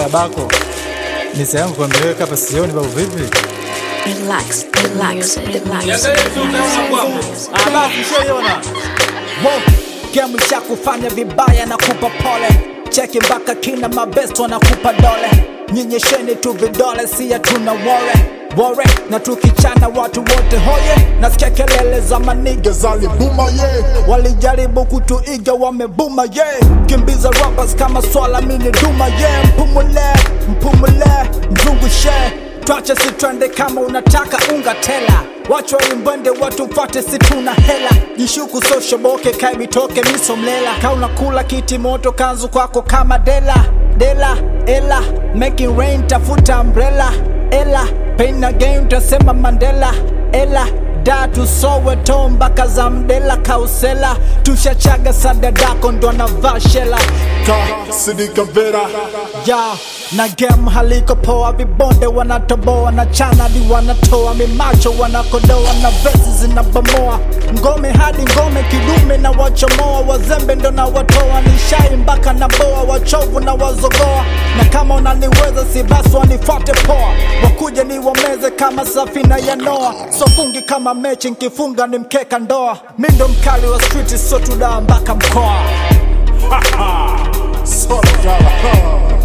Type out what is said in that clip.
ya bako ni sehemu kuambeleka hapa sioni babu vipi Relax, relax, relax. Game cha kufanya vibaya na kupa pole, cheki mpaka kina mabesto wanakupa dole, nyenyesheni tu vidole, si hatuna wore wore, na tukichana watu wote hoye, nasikia kelele za maniga zalibuma ye, walijaribu kutuiga wamebuma ye, kimbiza rappers kama swala mini duma ye, mpumule mpumule mzungushe twache si twende kama unataka unga tela wacho imbwende watu mfate si tuna hela jishuku soshoboke kaibitoke misomlela kauna kula kiti moto kanzu kwako kama dela dela ela making rain tafuta umbrella ela pain again utasema mandela ela da tusowe to mpaka za mdela kausela tushachaga sadadako ndo anavaa shela Sidika Vera ya na game haliko poa, vibonde wanatoboa na chanadi wanatoa mimacho wanakodoa na vesi zinabomoa ngome hadi ngome kidume na wachomoa wazembe ndo na watoa nishai mpaka na boa wachovu na wazogoa na kama unaniweza si basi wanifuate poa wakuje ni wameze kama safina ya Noa sofungi kama mechi nkifunga ni mkeka ndoa mi ndo mkali wa street so tudaa mpaka mkoa Sort of